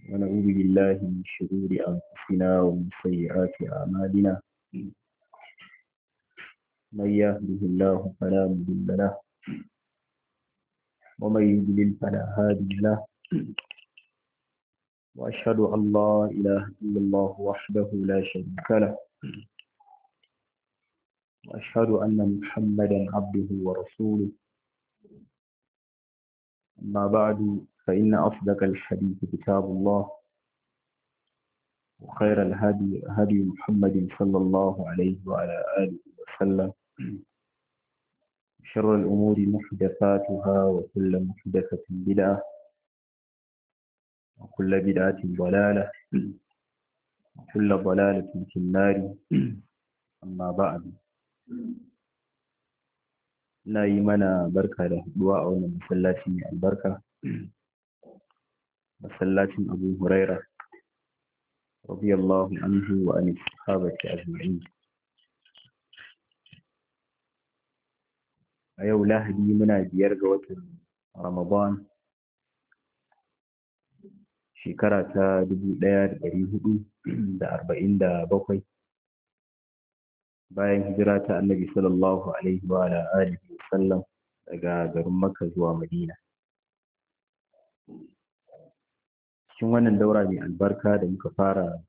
ونعوذ بالله من شرور أنفسنا ومن سيئات أعمالنا من يهده الله فلا مضل له ومن يضلل فلا هادي له وأشهد أن لا إله إلا الله وحده لا شريك له وأشهد أن محمدا عبده ورسوله أما بعد فإن أصدق الحديث كتاب الله وخير الهدي هدي محمد صلى الله عليه وعلى آله وسلم شر الأمور محدثاتها وكل محدثة بدعة وكل بدعة ضلالة وكل ضلالة في النار أما بعد ina yi mana barka da haɗuwa a wannan masallaci mai albarka masallacin abu huraira radiyallahu anhu wa an sahabati ajma'in a yau lahadi muna biyar ga watan ramadan shekara ta dubu ɗaya da ɗari hudu da arba'in da bakwai bayan hijira ta annabi sallallahu alaihi wa alihi wa sallam daga garin makka zuwa madina cikin wannan daura mai albarka da muka fara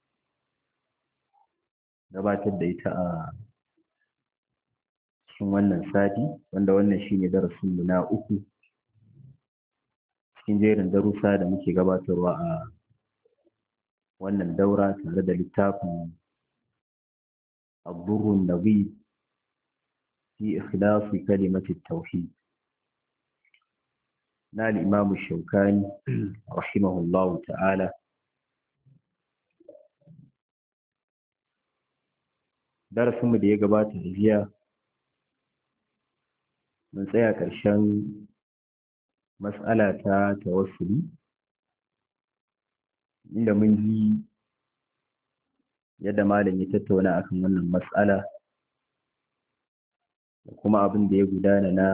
gabatar da ita a cikin wannan sati wanda wannan shine darasin mu na uku cikin jerin darussa da muke gabatarwa a wannan daura tare da littafin الضر النظيف في إخلاص كلمة التوحيد نال الإمام الشوكاني رحمه الله تعالى درس mu da ya gabata jiya mun tsaya ƙarshen mas'ala ta tawassuli inda mun ji yadda malam ya tattauna akan wannan matsala da kuma abin da ya gudana na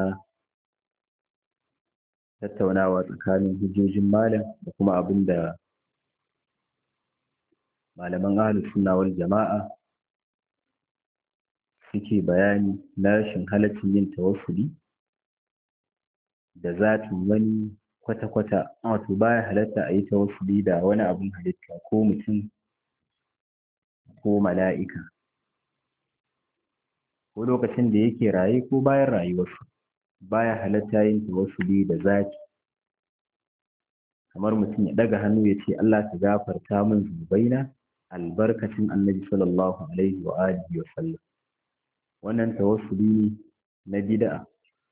tattaunawa tsakanin hujjojin malam da kuma abin da malaman ahlus sunna wal jama'a suke bayani na rashin halaccin yin tawassuli da zatin wani kwata-kwata wato baya halatta a yi tawassuli da wani abin halitta ko mutum ko mala'ika ko lokacin da yake raye ko bayan rayuwarsa baya halatta yin tawassuli da zaki kamar mutum ya daga hannu ya ce Allah ka gafarta min zunubaina albarkacin annabi sallallahu alaihi wa alihi wa sallam wannan tawassuli na bid'a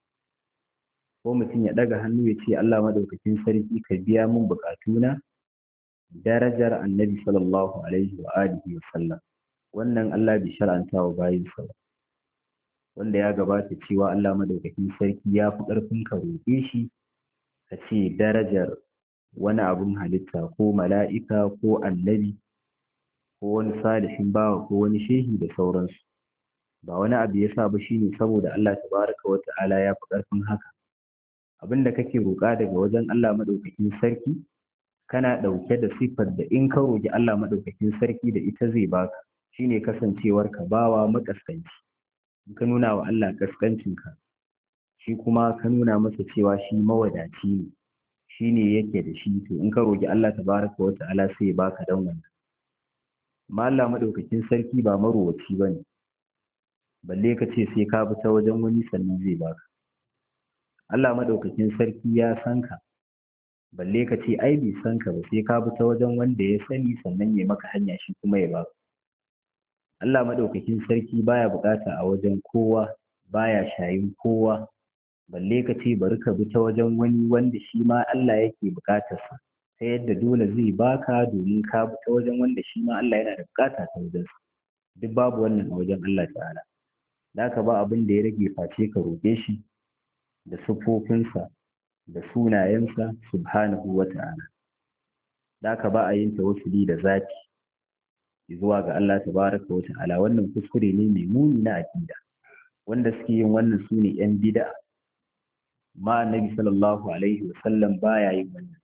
ko mutum ya daga hannu ya ce Allah madaukakin sarki ka biya min bukatuna darajar annabi sallallahu alaihi wa alihi wa sallam wannan Allah bai shar'anta wa bayin sa wanda ya gabata cewa Allah madaukakin sarki ya fi ƙarfin ka roƙe shi ka ce darajar wani abun halitta ko mala'ika ko annabi ko wani salihin bawa ko wani shehi da sauransu ba wani abu ya sa ba shine saboda Allah tabaraka wa ta'ala ya fi ƙarfin haka abinda kake roƙa daga wajen Allah madaukakin sarki kana ɗauke da siffar da in ka roƙi Allah maɗaukakin sarki da ita zai baka shine kasancewar ka bawa makaskanci in ka nuna wa Allah kaskancinka shi kuma ka nuna masa cewa shi mawadaci ne shi ne yake da shi to in ka roƙi Allah tabaraka wa ta'ala sai ya baka dan wannan amma Allah maɗaukakin sarki ba marowaci bane balle ka ce sai ka bi ta wajen wani sannan zai baka Allah maɗaukakin sarki ya san ka balle ka ce ai bai san ka ba sai ka bi ta wajen wanda ya sani sannan ya maka hanya shi kuma ya baka Allah madaukakin sarki baya bukata a wajen kowa baya shayin kowa balle ka ce bari ka bi ta wajen wani wanda shi ma Allah yake bukatarsa ta yadda dole zai baka domin ka bi ta wajen wanda shi ma Allah yana da bukata ta wajen duk babu wannan a wajen Allah ta'ala da ka ba abin da ya rage face ka roƙe shi da siffofinsa da sunayensa subhanahu wa ta'ala da ka ba a yin tawassuli da zati zuwa ga Allah tabaraka wa ta'ala wannan kuskure ne mai muni na aqida wanda suke yin wannan su ne yan bid'a ma annabi sallallahu alaihi wa sallam baya yin wannan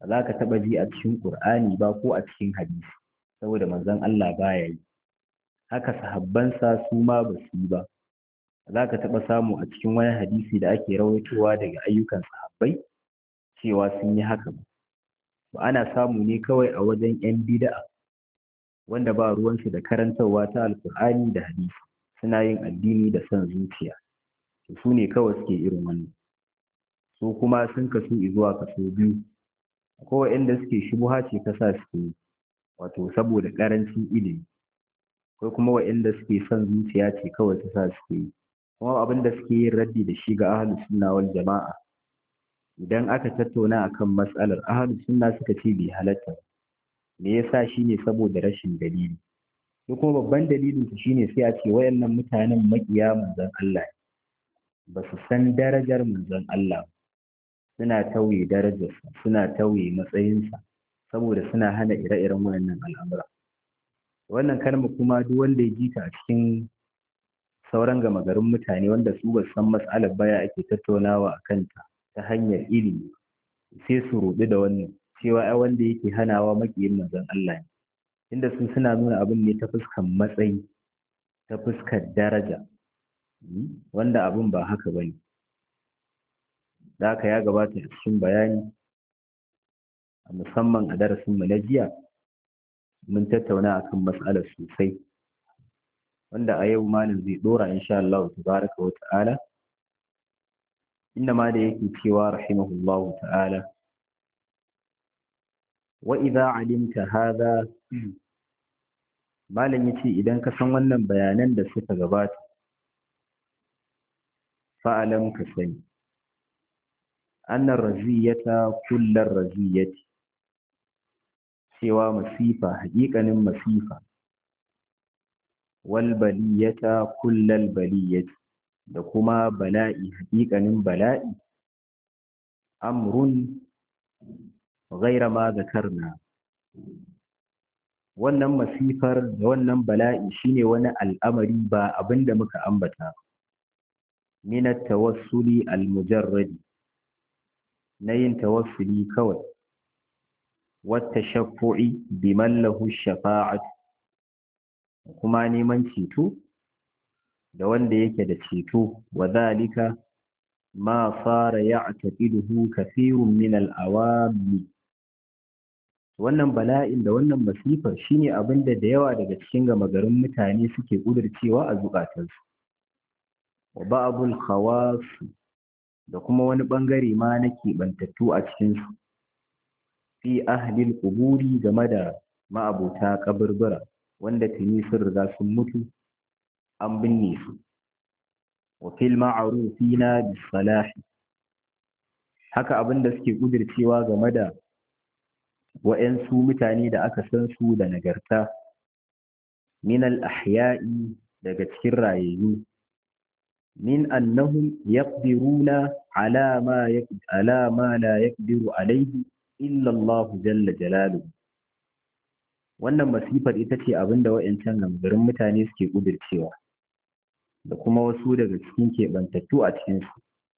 ba za ka taɓa ji a cikin ƙur'ani ba ko a cikin hadisi saboda manzon Allah baya yi haka sahabbansa su ma ba su yi ba za ka taɓa samu a cikin wani hadisi da ake rawaitowa daga ayyukan sahabbai cewa sun yi haka ba ba ana samu ne kawai a wajen 'yan bida'a wanda ba ruwansu da karantarwa ta alkur'ani da hadisi suna yin addini da son zuciya su ne kawai suke irin wannan su kuma sun kasu zuwa kaso biyu akwai waɗanda suke shubuha ce ta sa suke yi wato saboda ƙarancin ilimi akwai kuma waɗanda suke son zuciya ce kawai ta sa suke yi kuma abin da suke yin raddi da shi ga ahlus sunna wal jama'a idan aka tattauna akan matsalar ahlus sunna suka ce bai halatta me yasa shine saboda rashin dalili ko kuma babban dalilin su shine sai a ce wayannan mutanen makiya manzon Allah ba su san darajar manzon Allah suna tauye darajarsa suna tauye matsayinsa saboda suna hana ire-iren wayannan al'amura wannan kalma kuma duk wanda ya ji ta a cikin sauran gama garin mutane wanda su ba san matsalar baya ake tattaunawa a kanta ta hanyar ilimi sai su ruɗu da wannan cewa ai wanda yake hanawa makiyin manzon Allah ne inda su suna nuna abin ne ta fuskar matsayi ta fuskar daraja wanda abin ba haka ba ne da haka ya gabata a cikin bayani musamman a darasinmu na jiya mun tattauna akan matsalar sosai wanda a yau malam zai dora insha Allah tabaraka wa ta'ala inda ma da yake cewa rahimahullahu ta'ala wa idza alimta hadha malam yace idan ka san wannan bayanan da suka gabata fa'alam ka sani annar raziyata kullar raziyati cewa masifa haƙiƙanin masifa wal baliyata kullal baliyati da kuma bala'i haƙiƙanin bala'i amrun ghaira ma zakarna wannan masifar da wannan bala'i shine wani al'amari ba abinda muka ambata min at-tawassuli al-mujarradi na yin tawassuli kawai wata shafu'i biman lahu shafa'at kuma neman ceto da wanda yake da ceto wa zalika ma fara ya'taqiduhu kathirun min al-awami wannan bala'in da wannan masifar shine abinda da yawa daga cikin gama garin mutane suke kudurcewa a zukatansu wa ba'dul khawas da kuma wani ɓangare ma na keɓantattu a cikinsu fi ahlil ƙuburi game da ma'abota ƙaburbura wanda tuni sun riga sun mutu an binne su wa fil ma'rufina bis salahi haka abin da suke kudircewa game da wa'yansu mutane da aka san su da nagarta min al ahya'i daga cikin rayayyu min annahum yaqdiruna ala ma ala ma la yaqdiru alayhi illa Allah jalla jalaluhu wannan masifar ita ce abinda wa'yancan gamgarin mutane suke kudircewa da kuma wasu daga cikin keɓantattu a cikinsu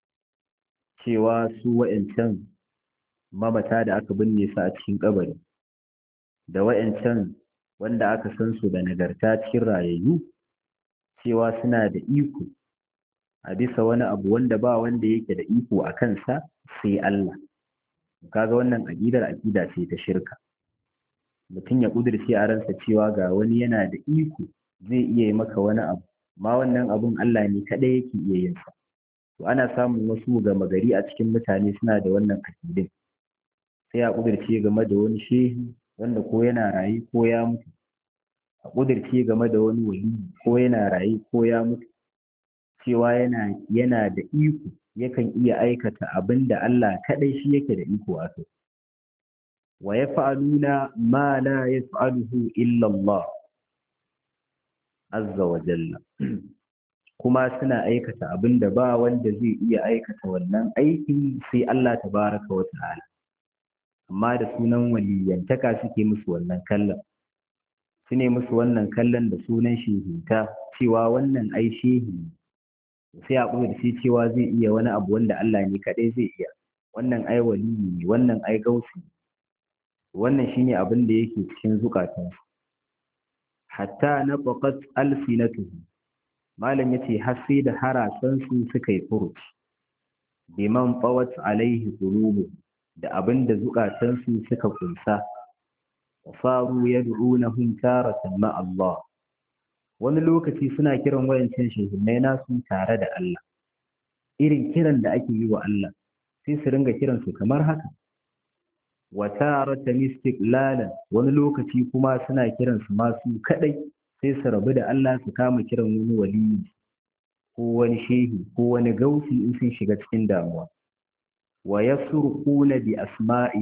cewa su wa'yancan mamata da aka binne su a cikin kabari da wa'yancan wanda aka san su da nagarta cikin rayayyu cewa suna da iko a bisa wani abu wanda ba wanda yake da iko a kansa sai Allah kaga wannan aƙidar aƙida ce ta shirka mutum ya ƙudurce a ransa cewa ga wani yana da iko zai iya yi maka wani abu ma wannan abun Allah ne kaɗai yake iya yin sa to ana samun wasu gama gari a cikin mutane suna da wannan aƙidin sai a ƙudurce game da wani shehi wanda ko yana raye ko ya mutu a ƙudurce game da wani wali ko yana raye ko ya mutu cewa yana yana da iko yakan iya aikata abin da Allah kaɗai shi yake da iko a kai wa yaf'aluna ma la yaf'aluhu illa Allah azza wa jalla kuma suna aikata abin da ba wanda zai iya aikata wannan aikin sai Allah tabaraka wa ta'ala amma da sunan waliyantaka suke musu wannan kallon su ne musu wannan kallon da sunan shehinta cewa wannan ai shehi sai a da shi cewa zai iya wani abu wanda Allah ne kaɗai zai iya wannan ai waliyi ne wannan ai gausi wannan shine abin da yake cikin zukatansu hatta na faqat alsinatuhu malam yace har sai da harasan su suka yi furuci biman fawat alaihi qulubu da abin da zukatansu suka kunsa faru yad'unahum taratan ma Allah wani lokaci suna kiran wayancin shehinnai nasu tare da Allah irin kiran da ake yi wa Allah sai su ringa kiran su kamar haka wa taratan istiqlalan wani lokaci kuma suna kiran su masu kadai sai su rabu da Allah su kama kiran wani waliyi ko wani shehi ko wani gausi in sun shiga cikin damuwa wa yasurquna bi asma'i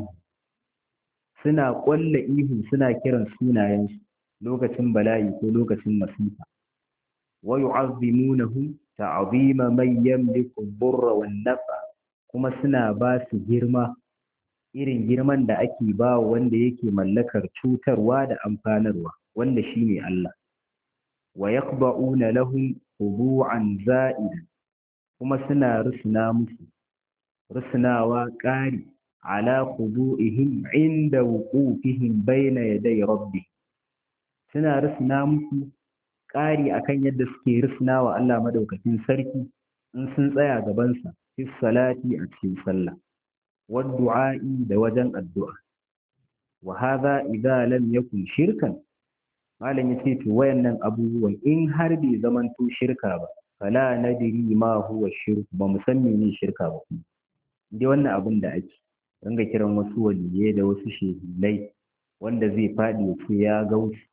suna ƙwalla ihu suna kiran sunayensu lokacin bala'i ko lokacin masifa wa yu'azzimunahu ta'zima man yamliku burra wan nafa kuma suna ba su girma irin girman da ake ba wanda yake mallakar cutarwa da amfanarwa wanda shine Allah wa yaqba'una lahum khudu'an za'idan kuma suna rusuna musu rusunawa ƙari ala khudu'ihim inda wuqufihim bayna yaday rabbi suna rusuna musu ƙari akan yadda suke rusuna wa Allah madaukakin sarki in sun tsaya gabansa fi salati a cikin sallah wa du'a'i da wajen addu'a wa hadha idza lam yakun shirkan malam yace to wayannan abubuwan in har bai zamanto shirka ba fala nadri ma huwa shirk ba mu san menene shirka ba kuma dai wannan abin da ake ringa kiran wasu waliyai da wasu shehilai wanda zai faɗi ya ce ya gauci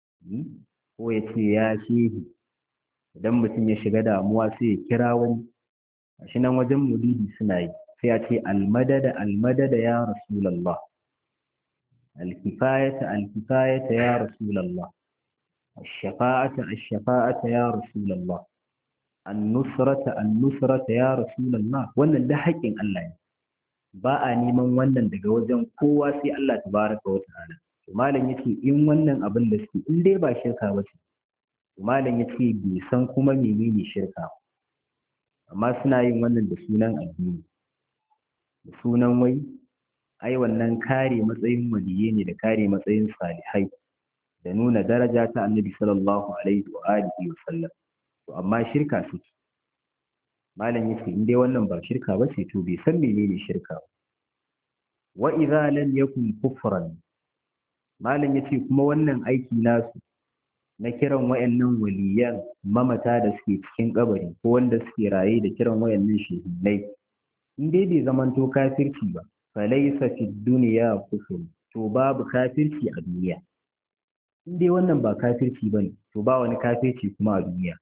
ko ya ce ya shehi idan mutum ya shiga damuwa sai ya kira wani a shi nan wajen mulidi suna yi sai ya ce almadada almadada ya rasulallah alkifayata alkifayata ya rasulallah الشفاعة الشفاعة يا رسول الله النصرة النصرة يا رسول الله wannan da haƙƙin Allah ne ba a neman wannan daga wajen kowa sai Allah tabaraka wa ta'ala malam yace in wannan abin da suke in dai ba shirka ba ce malam yace bai san kuma menene shirka amma suna yin wannan da sunan addini da sunan wai ai wannan kare matsayin waliye ne da kare matsayin salihai da nuna daraja ta annabi sallallahu alaihi wa alihi wa sallam to amma shirka suke malam yace in dai wannan ba shirka ba ce to bai san menene shirka ba wa idza lam yakun kufran malam yace kuma wannan aiki nasu na kiran wayannan waliyan mamata da suke cikin kabari ko wanda suke raye da kiran wayannan shehunai in dai bai zamanto kafirci ba falaysa fi dunya kufur to babu kafirci a duniya in dai wannan ba kafirci bane to ba wani kafirci kuma a duniya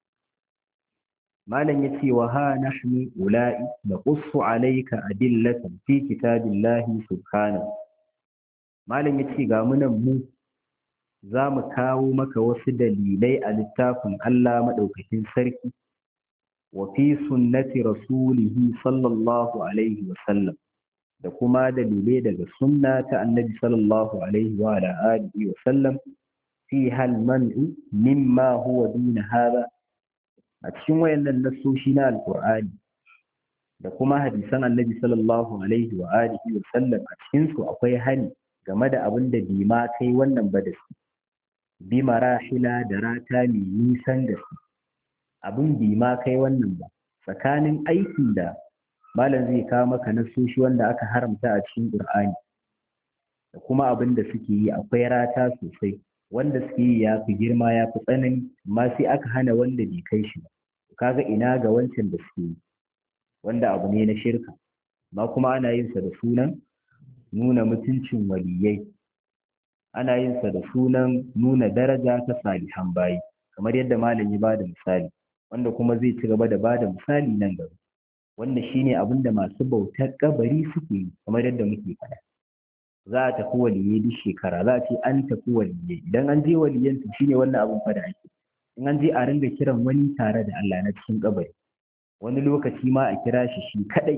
malam ya ce wa ha nahnu ula'i da qussu alayka adillatan fi kitabillahi subhanahu malam ya ce ga munan mu za mu kawo maka wasu dalilai a littafin Allah madaukakin sarki wa fi sunnati rasulihi sallallahu alaihi wa sallam da kuma dalilai daga sunna ta annabi sallallahu alaihi wa ala alihi wa sallam fi hal man'u mimma huwa duna hada a cikin wayannan nassoshi na alqur'ani da kuma hadisan annabi sallallahu alaihi wa alihi wa sallam a cikin su akwai hani game da abin da bi ma kai wannan ba da su bi marahila da rata mai nisan da su abin bi ma kai wannan ba tsakanin aikin da malam zai kawo maka nassoshi wanda aka haramta a cikin qur'ani da kuma abin da suke yi akwai rata sosai wanda suke yi ya fi girma ya fi tsanani amma sai aka hana wanda bai kai shi ba kaga ina ga wancan da suke yi wanda abu ne na shirka amma kuma ana yin sa da sunan nuna mutuncin waliyai ana yin sa da sunan nuna daraja ta salihan bayi kamar yadda malam ya bada misali wanda kuma zai ci gaba da bada misali nan gaba wanda shine abin da masu bautar kabari suke yi kamar yadda muke faɗa za a tafi waliyai duk shekara za a ce an tafi waliyai idan an je waliyan to shine wannan abin fa da ake in an je a ringa kiran wani tare da Allah na cikin kabari wani lokaci ma a kira shi shi kadai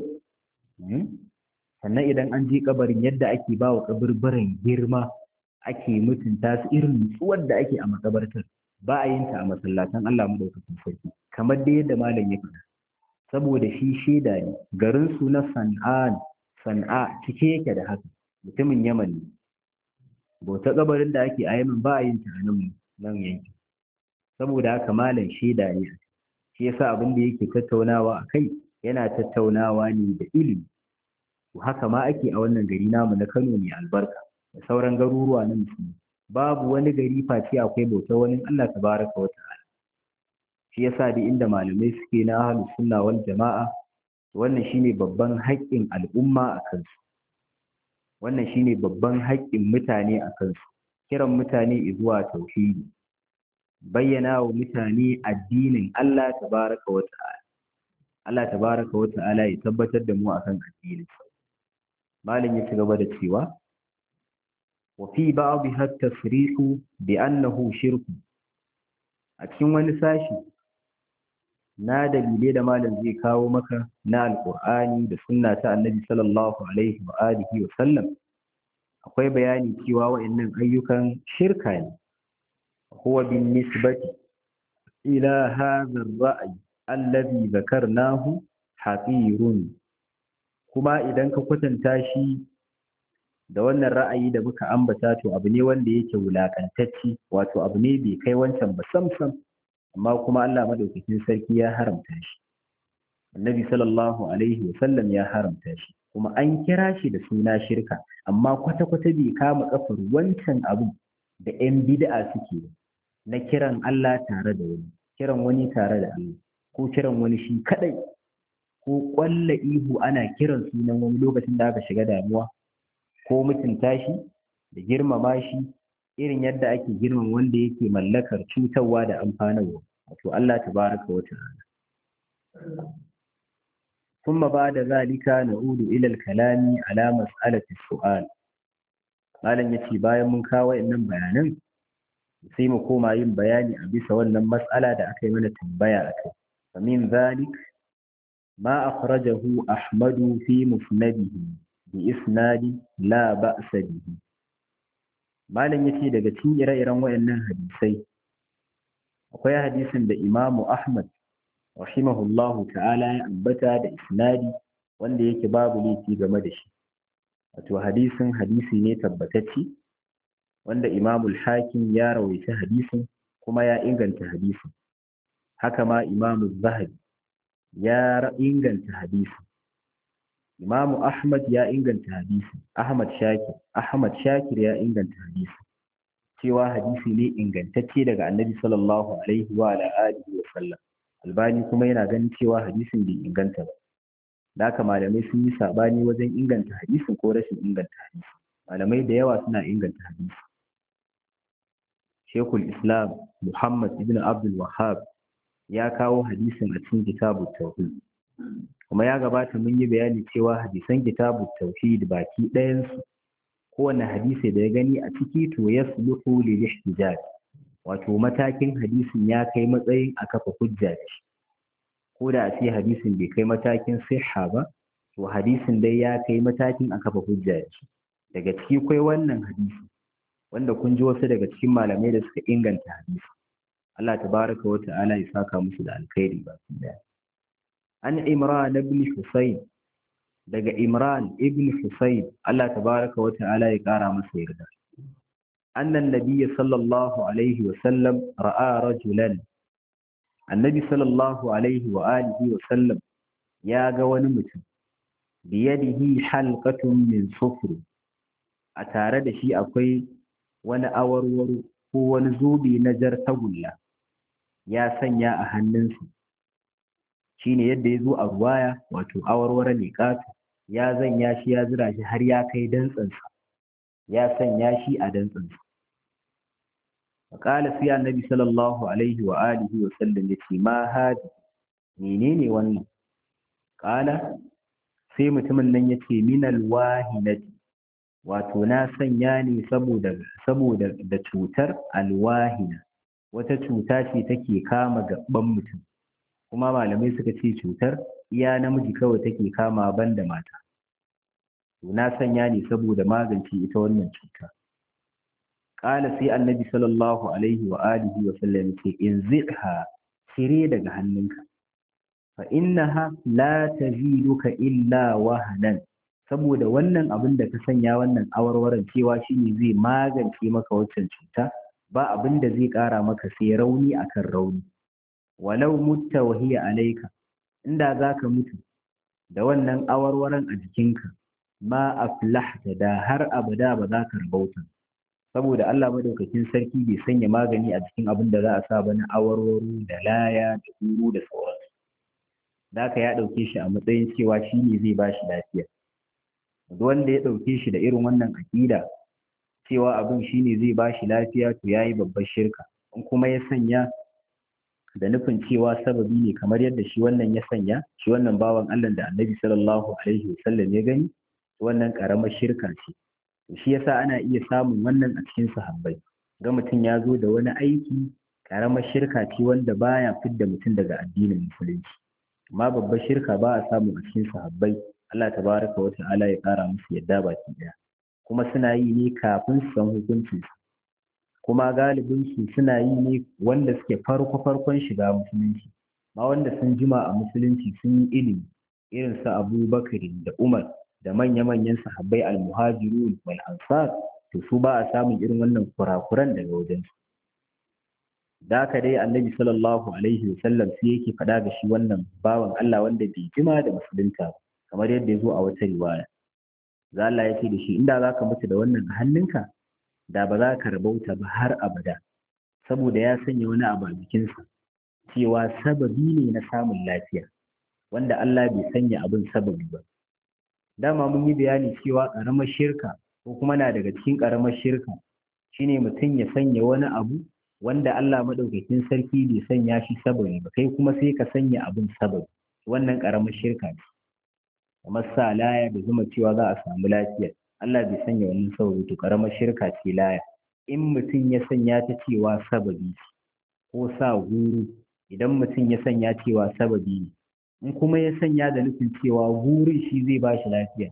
sannan idan an je kabarin yadda ake ba wa kaburburan girma ake mutunta su irin nutsuwar da ake a makabartar ba a yin ta a masallatan Allah madaukakin sarki kamar da yadda malam ya faɗa saboda shi shaida ne garin su na san'a san'a cike yake da haka mutumin yaman ne bauta kabarin da ake a yamin ba a yin ta a nan nan yankin saboda haka malam shaida ne shi yasa abin da yake tattaunawa a kai yana tattaunawa ne da ilimi to haka ma ake a wannan gari namu na Kano mai albarka da sauran garuruwa na musulmi babu wani gari face akwai bauta wani Allah tabaraka wa ta'ala shi yasa da inda malamai suke na ahlus sunna wal jama'a wannan shine babban haƙƙin al'umma a kansu wannan shine babban haƙƙin mutane a kansu kiran mutane zuwa tauhidi bayyana wa mutane addinin Allah tabaraka wa ta'ala Allah tabaraka wa ta'ala ya tabbatar da mu akan addinin malam ya ci gaba da cewa wa fi ba'dha at-tasrihu bi annahu shirku a cikin wani sashi na dalilai da malam zai kawo maka na alkur'ani da sunna ta annabi sallallahu alaihi wa alihi wa sallam akwai bayani cewa wa'annan ayyukan shirka ne huwa bin nisbati ila hadha ar-ra'y alladhi dhakarnahu haqirun kuma idan ka kwatanta shi da wannan ra'ayi da muka ambata to abu ne wanda yake wulakantacci wato abu ne bai kai wancan ba sam sam amma kuma Allah madaukakin sarki ya haramta shi annabi sallallahu alaihi sallam ya haramta shi kuma an kira shi da suna shirka amma kwata-kwata bai kama kafar wancan abu da 'yan bid'a suke na kiran Allah tare da wani kiran wani tare da Allah ko kiran wani shi kadai ko kwalla ihu ana kiran sunan wani lokacin da aka shiga damuwa ko mutunta shi da girmama shi irin yadda ake girman wanda yake mallakar cutarwa da amfanarwa wato Allah tabaraka wa ta'ala ثم بعد ذلك نعود إلى الكلام على مسألة السؤال malam yace bayan mun kawo wayannan bayanan sai mu koma yin bayani a bisa wannan mas'ala da aka yi mana tambaya akai famin zalik ma akhrajahu ahmadu fi musnadihi bi isnadi la ba'sa bihi malam yace daga cikin ire-iren wayannan hadisai akwai hadisin da imamu ahmad rahimahullahu ta'ala ya ambata da isnadi wanda yake babu laifi game da shi wato hadisin hadisi ne tabbatacce wanda imamul hakim ya rawaita hadisin kuma ya inganta hadisin haka ma imamu zahabi ya inganta hadisin imamu ahmad ya inganta hadisin ahmad shakir ahmad shakir ya inganta hadisin cewa hadisi ne ingantacce daga annabi sallallahu alaihi wa alihi wa sallam albani kuma yana ganin cewa hadisin bai inganta ba da haka malamai sun yi sabani wajen inganta hadisin ko rashin inganta hadisin malamai da yawa suna inganta hadisi shekul islam muhammad ibn abdul wahab ya kawo hadisin a cikin kitabu tauhid kuma ya gabata mun yi bayani cewa hadisan kitabu tauhid baki ɗayansu kowane hadisi da ya gani a ciki to ya suluhu lil ihtijaj wato matakin hadisin ya kai matsayin a kafa hujja da shi ko da a ce hadisin bai kai matakin sihha ba to hadisin dai ya kai matakin a kafa hujja da shi daga ciki kai wannan hadisi wanda kun ji wasu daga cikin malamai da suka inganta hadisi Allah tabaraka wa ta'ala ya saka musu da alkhairi ba su da an imran ibn husayn daga imran ibn husayn Allah tabaraka wa ta'ala ya kara masa yarda annan nabiyyi sallallahu alaihi wa sallam ra'a rajulan annabi sallallahu alaihi wa alihi wa sallam ya ga wani mutum biyadihi halqatun min sufr a tare da shi akwai wani awarwaro ko wani zubi na jar tagulla ya sanya a hannunsa shine yadda ya zo a ruwaya wato awarwaro ne ƙato ya zanya shi ya zira shi har ya kai dantsansa ya sanya shi a dantsansa faƙala sai annabi sallallahu alaihi wa alihi wa sallam ya ce ma hadi menene wannan ƙala sai mutumin nan ya ce minal wahinati wato na sanya ne saboda saboda da cutar alwahina wata cuta ce take kama gaban mutum kuma malamai suka ce cutar iya namiji kawai take kama banda mata to na sanya ne saboda magance ita wannan cuta qala sai annabi sallallahu alaihi wa alihi wa sallam ce in zidha cire daga hannunka fa innaha la taziduka illa wahanan saboda wannan abin da ka sanya wannan awarwaron cewa shine zai magance maka waccan cuta ba abin da zai ƙara maka sai rauni akan rauni walau mutta wa hiya alaika inda zaka mutu da wannan awarwaron a jikinka ma aflahta da har abada ba za ka rabauta saboda Allah madaukakin sarki bai sanya magani a cikin abin da za a sa ba na awarwaro da laya da guru da sauransu da haka ya ɗauke shi a matsayin cewa shi ne zai ba shi lafiya wanda ya ɗauke shi da irin wannan aƙida cewa abin shi ne zai ba shi lafiya to ya yi babbar shirka in kuma ya sanya da nufin cewa sababi ne kamar yadda shi wannan ya sanya shi wannan bawan Allah da annabi sallallahu alaihi wasallam ya gani wannan ƙaramar shirka ce shi yasa ana iya samun wannan a cikin sahabbai ga mutum ya zo da wani aiki ƙaramar shirka ce wanda baya fidda mutum daga addinin musulunci amma babbar shirka ba a samu a cikin sahabbai Allah tabaraka wa ta'ala ya kara musu yadda baki daya kuma suna yi ne kafin su san hukuncin su kuma galibin su suna yi ne wanda suke farko farkon shiga musulunci ma wanda sun jima a musulunci sun yi ilimi irin su Abu Bakar da Umar da manya-manyan sahabbai al-muhajirun wal ansar to su ba a samun irin wannan kurakuran daga wajen su da haka dai annabi sallallahu alaihi wasallam sai yake faɗa ga shi wannan bawan Allah wanda bai jima da musulunta ba kamar yadda ya zo a wata riwaya za Allah ya ce da shi inda za ka mutu da wannan a hannunka da ba za ka rabauta ba har abada saboda ya sanya wani abu a jikinsa cewa sababi ne na samun lafiya wanda Allah bai sanya abin sababi ba dama mun yi bayani cewa ƙaramar shirka ko kuma na daga cikin ƙaramar shirka shine mutum ya sanya wani abu wanda Allah maɗaukakin sarki bai sanya shi sababi ba kai kuma sai ka sanya abin sababi wannan ƙaramar shirka ce kamar sa laya da zuma cewa za a samu lafiya Allah bai sanya wannan sababi to ƙaramar shirka ce laya in mutum ya sanya ta cewa sababi ko sa guru idan mutum ya sanya cewa sababi ne in kuma ya sanya da nufin cewa gurin shi zai ba shi lafiya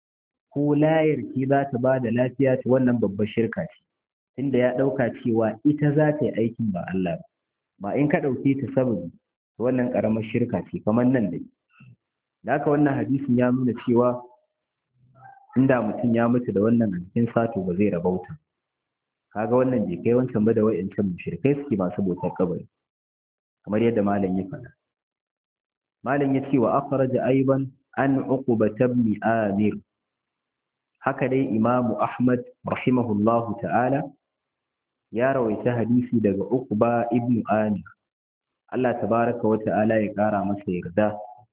ko layar ce za ta ba da lafiya ta wannan babbar shirka ce tunda ya ɗauka cewa ita za ta yi aikin ba Allah ba ba in ka ɗauke ta sababi wannan ƙaramar shirka ce kamar nan dai da haka wannan hadisin ya nuna cewa inda mutum ya mutu da wannan a cikin sato ba zai rabauta kaga wannan bai kai wancan ba da wa'ancan mushrikai suke masu bautar kabari kamar yadda malam ya faɗa malam ya ce wa akhraja aiban an uqba ibn amir haka dai imamu ahmad rahimahullahu ta'ala ya rawaita hadisi daga uqba ibn amir Allah tabaraka wa ta'ala ya kara masa yarda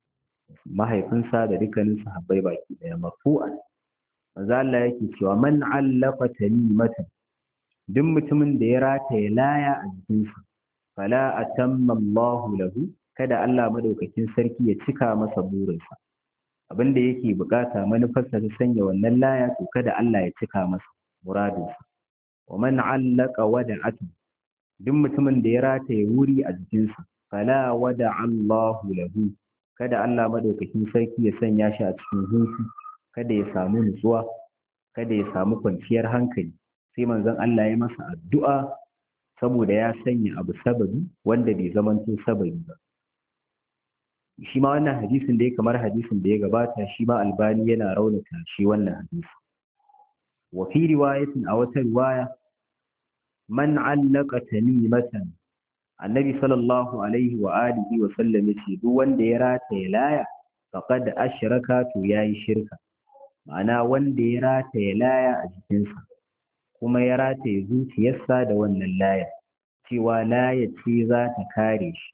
mahaifinsa da dukkanin sahabbai baki daya marfu'an manzo Allah yake cewa man allaqa tamimatan duk mutumin da ya rataye laya a jikinsa fala atamma Allahu lahu kada Allah madaukakin sarki ya cika masa burinsa abin da yake bukata manufarsa ta sanya wannan laya to kada Allah ya cika masa muradinsa wa man allaka wada'atan duk mutumin da ya rataye wuri a jikinsa fala wada Allahu lahu kada Allah madaukakin sarki ya sanya shi a cikin hutu kada ya samu nutsuwa kada ya samu kwanciyar hankali sai manzon Allah ya masa addu'a saboda ya sanya abu sababi wanda bai zamanto sababi ba shi ma wannan hadisin da ya kamar hadisin da ya gabata shi ma albani yana raunata shi wannan hadisi wa fi riwayatin a wata riwaya man allaka tamimatan annabi sallallahu alaihi wa alihi wa sallam yace duk wanda ya rataye laya faqad ashraka to yayi shirka ma'ana wanda ya rataye laya a jikinsa kuma ya rataye zuciyarsa da wannan laya cewa laya ce za ta kare shi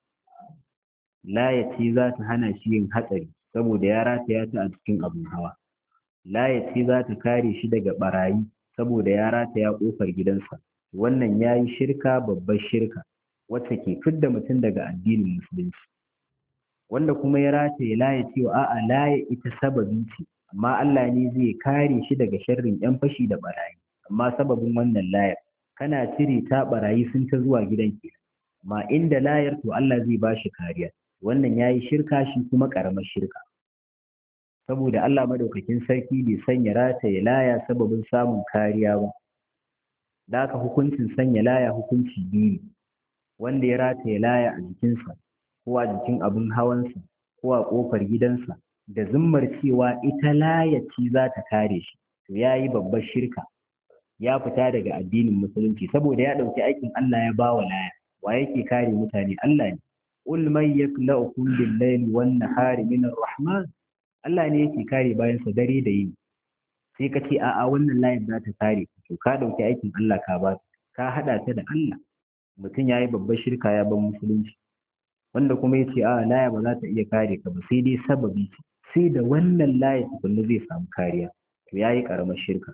laya ce za ta hana shi yin hatsari saboda ya rataya ta a cikin abin hawa laya ce za ta kare shi daga barayi saboda ya rataya kofar gidansa wannan ya yi shirka babbar shirka wacce ke fidda mutum daga addinin musulunci wanda kuma ya rataye laya cewa a'a laya ita sababi ce amma Allah ne zai kare shi daga sharrin yan fashi da barayi amma sababin wannan layar kana cire ta barayi sun ta zuwa gidan ke amma inda layar to Allah zai ba shi kariya wannan yayi shirka shi kuma karamar shirka saboda Allah madaukakin sarki bai sanya rataye laya sababin samun kariya ba da haka hukuncin sanya laya hukunci biyu wanda ya rataye laya a jikinsa ko a jikin abin hawansa ko a ƙofar gidansa da zummar cewa ita layaci za ta kare shi to ya yi babbar shirka ya fita daga addinin musulunci saboda ya ɗauki aikin Allah ya ba wa laya wa yake kare mutane Allah ne qul man yakla'ukum bil-layli wan-nahari min ar-rahman Allah ne yake kare bayan sa dare da yini sai ka ce a'a wannan layin za ta kare to ka ɗauki aikin Allah ka ba ka haɗa ta da Allah mutum ya yi babbar shirka ya ban musulunci wanda kuma ya ce a laya ba za ta iya kare ka ba sai dai sababi sai da wannan laya tukunna zai samu kariya to ya yi ƙaramar shirka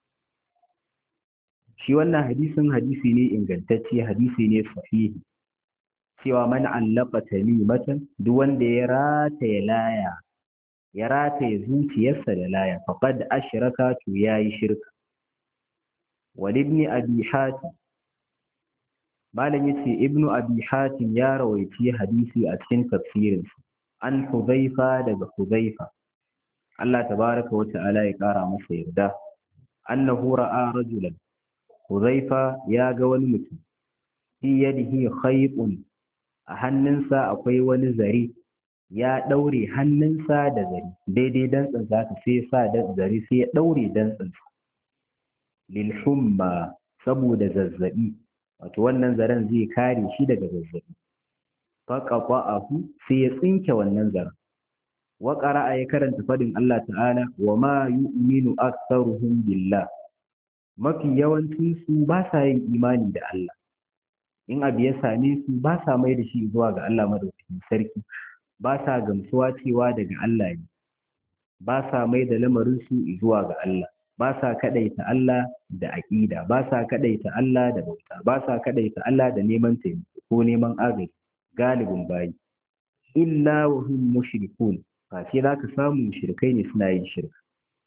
shi wannan hadisin hadisi ne ingantacce hadisi ne sahihi cewa man allaka tamimatan duk wanda ya rataya laya ya rataye zuciyarsa da laya faqad ashraka to yayi shirka wal ibn abi hatim malam yace ibn abi hatim ya rawaici hadisi a cikin tafsirinsa an hudhaifa daga hudhaifa Allah tabaraka wa ta'ala ya kara masa yarda annahu ra'a rajulan hudhaifa ya ga wani mutum fi yadihi khaytun a hannunsa akwai wani zare ya ɗaure hannunsa da zare daidai dantsin zaka sai sa da zare sai ya ɗaure dantsin lil humma saboda zazzabi wato wannan zaren zai kare shi daga zazzabi faqaqahu sai ya tsinke wannan zaren wa qara'a ya karanta fadin Allah ta'ala wa ma yu'minu aktharuhum billah mafi yawancin su ba sa yin imani da Allah in abu ya same su ba sa mai da shi zuwa ga Allah madaukakin sarki ba sa gamsuwa cewa daga Allah ne ba sa mai da lamarin su zuwa ga Allah ba sa kadaita Allah da aqida ba sa kadaita Allah da bauta ba sa kadaita Allah da neman taimako ko neman agaji galibin bayi illa wa hum mushrikun fa sai zaka samu mushrikai ne suna yin shirka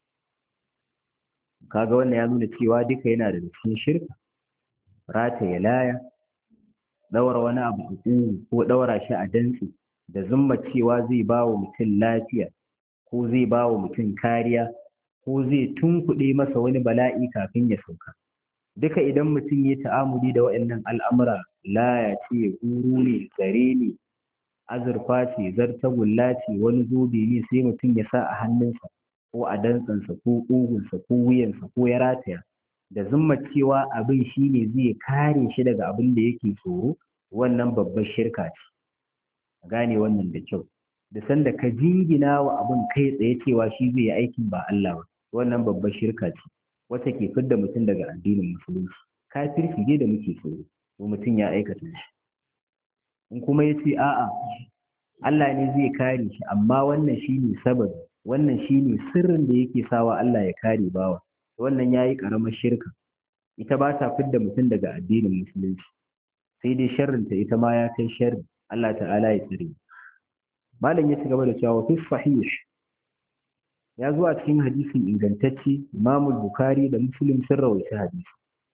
kaga wannan ya nuna cewa duka yana da cikin shirka rataye laya daura wani abu a ko daura shi a dantse da zumma cewa zai ba wa mutum lafiya ko zai ba wa mutum kariya ko zai tunkuɗe masa wani bala'i kafin ya sauka duka idan mutum ya ta'amuli da waɗannan al'amura laya ce guru ne zare ne azurfa ce zartagulla ce wani zobe ne sai mutum ya sa a hannunsa ko a dantsansa ko ƙugunsa ko wuyansa ko ya rataya da zumma cewa abin shi ne zai kare shi daga abin da yake tsoro wannan babbar shirka ce gane wannan da kyau da sanda ka jingina wa abin kai tsaye cewa shi zai yi aikin ba Allah ba wannan babbar shirka ce wata ke fidda mutum daga addinin musulunci kafirci ne da muke tsoro ko mutum ya aikata shi in kuma ya ce a'a Allah ne zai kare shi amma wannan shine sababi wannan shine sirrin da yake sawa Allah ya kare bawa wannan yayi karamar shirka ita ba ta fidda mutum daga addinin musulunci sai dai sharrinta ita ma ya kai sharri Allah ta'ala ya tsare malam ya ci gaba da cewa fi sahih ya zo a cikin hadisin ingantacce Imam Bukhari da Muslim sun rawaita hadisi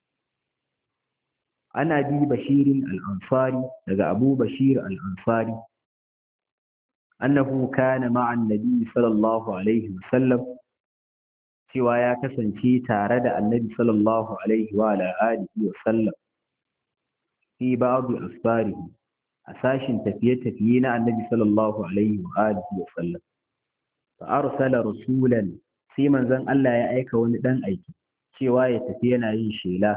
ana bi bashirin al-ansari daga Abu Bashir al-ansari annahu kana ma'a annabi sallallahu alaihi wasallam cewa ya kasance tare da annabi sallallahu alaihi wa alihi wa sallam fi ba'd asfarihi a sashin tafiye-tafiye na annabi sallallahu alaihi wa alihi wa sallam fa arsala rasulan sai manzon Allah ya aika wani dan aiki cewa ya tafi yana yin shela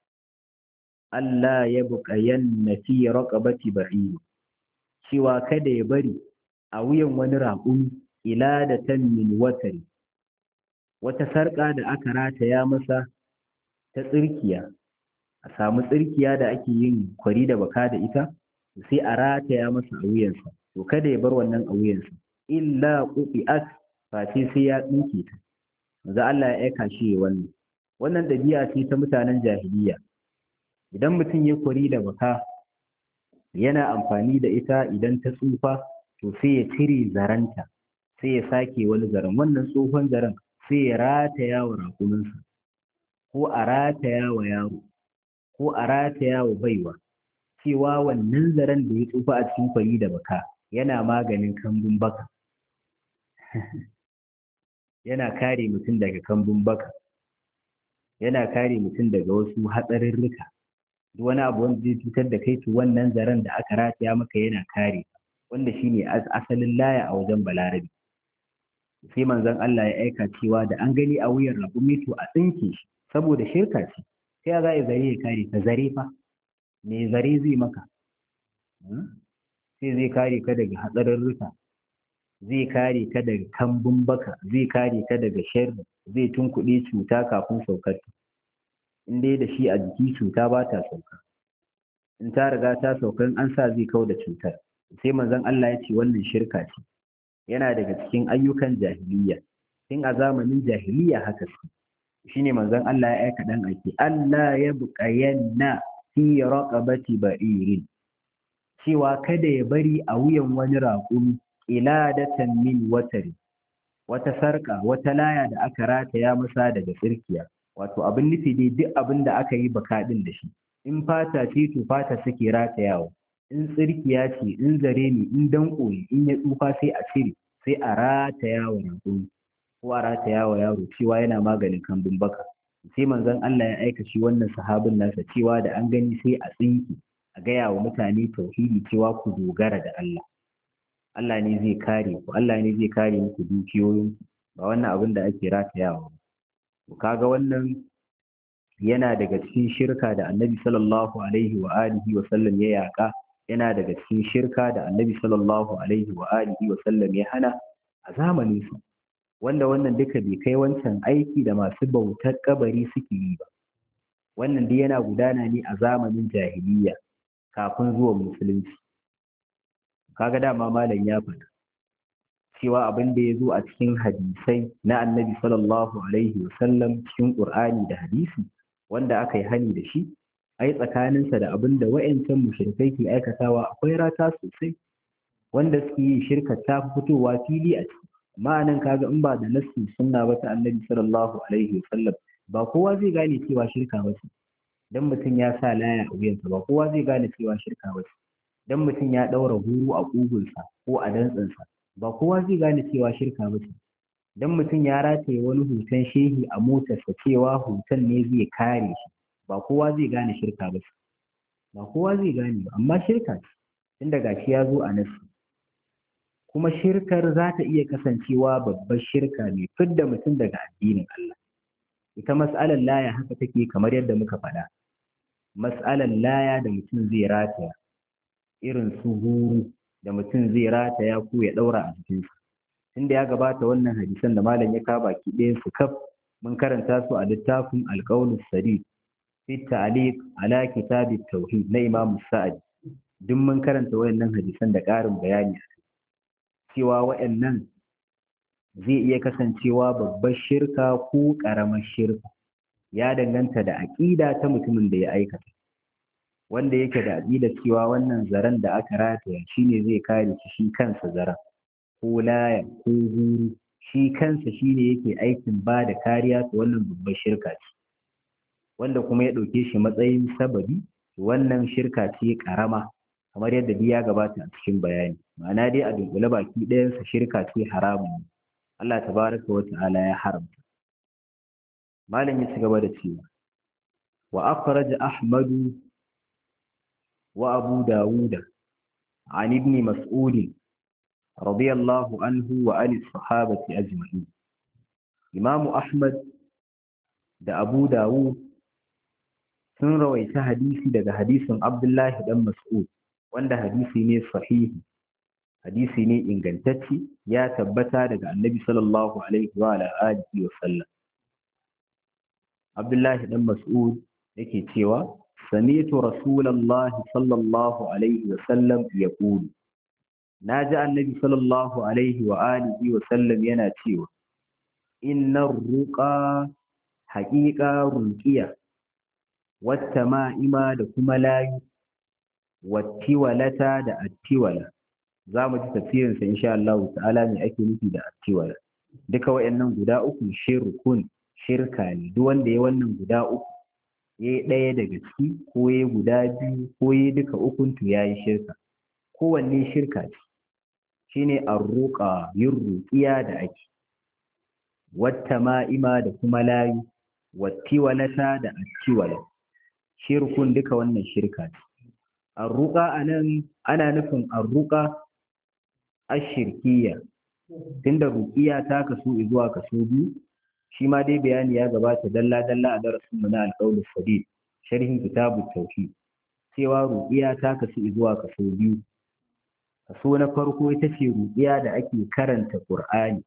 Allah ya buƙayanna fi raqabati ba'ir cewa kada ya bari a wuyan wani raƙumi ila da min watari wata sarƙa da aka rataya masa ta tsirkiya a samu tsirkiya da ake yin kwari da baka da ita sai a rataya masa a wuyansa to kada ya bar wannan a wuyansa illa quti'at face sai ya tsinke ta manzo Allah ya aika shi wannan wannan dabi'a ce ta mutanen jahiliya idan mutum ya kwari da baka yana amfani da ita idan ta tsufa to sai ya cire zaranta sai ya sake wani zaren wannan tsohon zaren sai ya rataya wa rakuminsa ko a rataya wa yaro ko a rataya wa baiwa cewa wannan zaren da ya tsufa a cikin kwari da baka yana maganin kambun baka yana kare mutum daga kambun baka yana kare mutum daga wasu hatsarurruka duk wani abu wanda zai cutar da kai to wannan zaren da aka rataya maka yana kare wanda shine asalin laya a wajen balarabi sai manzon Allah ya aika cewa da an gani a wuyan raƙumi to a tsinke shi saboda shirka ce sai za a zare ya kare ka zare fa me zare zai maka sai zai kare ka daga hatsarurruka zai kare ka daga kambun baka zai kare ka daga sharri zai tunkuɗe cuta kafin saukar in dai da shi a jiki cuta ba ta sauka in ta riga ta sauka in an sa zai kau da cutar sai manzon Allah ya ce wannan shirka ce yana daga cikin ayyukan jahiliya tun a zamanin jahiliya haka su shine manzon Allah ya aika dan aiki Allah ya buƙayanna fi raqabati ba'irin cewa kada ya bari a wuyan wani raƙumi iladatan min watari wata sarƙa wata laya da aka rataya masa daga tsirkiya wato abin nufi dai duk abin da aka yi bakaɗin da shi in fata ce to fata suke ratayawa in tsirkiya ce in zare ne in danko ne in ya tsufa sai a cire sai a rataya wa raƙumi ko a rataya wa yaro cewa yana maganin kambun baka sai manzon Allah ya aika shi wannan sahabin nasa cewa da an gani sai a tsinki a gaya wa mutane tauhidi cewa ku dogara da Allah Allah ne zai kare ku Allah ne zai kare muku dukiyoyin ba wannan abin da ake ratayawa ba kaga wannan yana daga cikin shirka da Annabi sallallahu alaihi wa alihi wa sallam ya yaka yana daga cikin shirka da Annabi sallallahu alaihi wa alihi wa sallam ya hana a zamanin sa wanda wannan duka bai kai wancan aiki da masu bautar kabari suke yi ba wannan dai yana gudana ne a zamanin jahiliya kafin zuwan musulunci kaga dama malam ya faɗa cewa abin da ya zo a cikin hadisai na annabi sallallahu alaihi wasallam cikin qur'ani da hadisi wanda aka yi hani da shi ai tsakaninsa da abin da wa'ancan mushrikai ke aikatawa akwai rata sosai wanda suke yi shirka ta fi fitowa fili a ciki amma nan kaga in ba da nassi sunna ba ta annabi sallallahu alaihi wasallam ba kowa zai gane cewa shirka ba ce dan mutum ya sa laya a wuyansa ba kowa zai gane cewa shirka ba ce dan mutum ya ɗaura guru a ƙugunsa ko a dantsansa ba kowa zai gane cewa shirka ba ce dan mutum ya rataye wani hoton shehi a motarsa cewa hoton ne zai kare shi ba kowa zai gane shirka ba ce ba kowa zai gane ba amma shirka ce tunda gashi ya zo a nasu kuma shirkar za ta iya kasancewa babbar shirka mai fidda mutum daga addinin Allah ita mas'alar laya haka take kamar yadda muka faɗa mas'alar laya da mutum zai rataya irin su huru da mutum zai rataya ko ya ɗaura a jikinsa tunda ya gabata wannan hadisan da malam ya kawo baki ɗayan su kaf mun karanta su a littafin alƙaulus sadid fi ta'liq ala kitab tauhid na imam sa'ad duk mun karanta wayannan hadisan da ƙarin bayani cewa wayannan zai iya kasancewa babbar shirka ko ƙaramar shirka ya danganta da aƙida ta mutumin da ya aikata wanda yake da aƙidar cewa wannan zaren da aka rataya shine zai kare shi shi kansa zaren ko laya ko huru shi kansa shine yake aikin ba da kariya ta wannan babbar shirka ce wanda kuma ya ɗauke shi matsayin sababi wannan shirka ce ƙarama kamar yadda ya gabata a cikin bayani ma'ana dai a dunkule baki ɗayansa shirka ce haramun Allah tabaraka wa ta'ala ya haramta malam ya ci gaba da cewa wa akhraj ahmadu wa abu dawuda an ibn mas'ud radiyallahu anhu wa an sahabati ajma'in imam ahmad da abu dawud sun rawaita hadisi daga hadisin abdullahi dan mas'ud wanda hadisi ne sahihi hadisi ne ingantacce ya tabbata daga annabi sallallahu alaihi wa alihi wa sallam abdullahi dan mas'ud yake cewa sami'tu rasulullahi sallallahu alaihi wa sallam yaqulu naji annabi sallallahu alaihi wa alihi wa sallam yana cewa innar ruqa haqiqa ruqiya wata ma'ima da kuma layu wattiwalata da attiwala za mu ji tafsirinsa insha Allah ta'ala me ake nufi da attiwala duka wayannan guda uku shirkun shirka ne duk wanda ya wannan guda uku ya yi ɗaya daga ciki ko ya guda biyu ko ya duka ukun to ya yi shirka kowanne shirka ce shine arruqa yin ruqiya da ake wata ma'ima da kuma layu wattiwalata da attiwala shirkun duka wannan shirka ce arruqa anan ana nufin arruqa ashirkiya tunda ruqiya ta kasu zuwa kaso biyu shi ma dai bayani ya gabata dalla dalla a darasin mu na alqaulus sadid sharhin kitabut tauhid cewa ruqiya ta kasu zuwa kaso biyu kaso na farko ita ce ruqiya da ake karanta qur'ani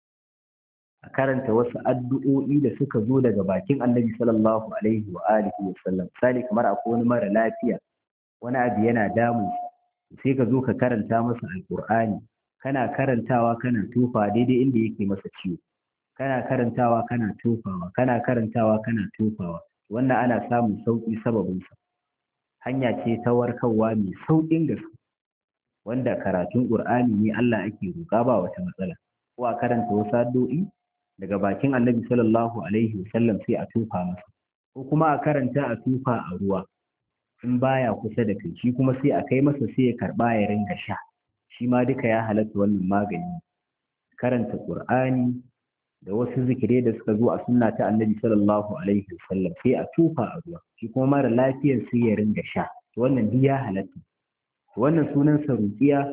a karanta wasu addu'o'i da suka zo daga bakin annabi sallallahu alaihi wa alihi wa sallam misali kamar akwai wani mara lafiya wani abu yana damun sai ka zo ka karanta masa alqur'ani kana karantawa kana tofa daidai inda yake masa ciwo kana karantawa kana tofawa kana karantawa kana tofawa wannan ana samun sauki sababin sa hanya ce ta warkarwa mai saukin gaske wanda karatun qur'ani ne Allah ake roƙa ba wata matsala ko a karanta wasu addu'o'i daga bakin annabi sallallahu alaihi wasallam sai a tufa masa ko kuma a karanta a tufa a ruwa in baya kusa da kai shi kuma sai a kai masa sai ya karba ya ringa sha shi ma duka ya halatta wannan magani karanta qur'ani da wasu zikirai da suka zo a sunna ta annabi sallallahu alaihi wasallam sai a tufa a ruwa shi kuma mara lafiyar sai ya ringa sha wannan duk ya halatta wannan sunan sa ruqiya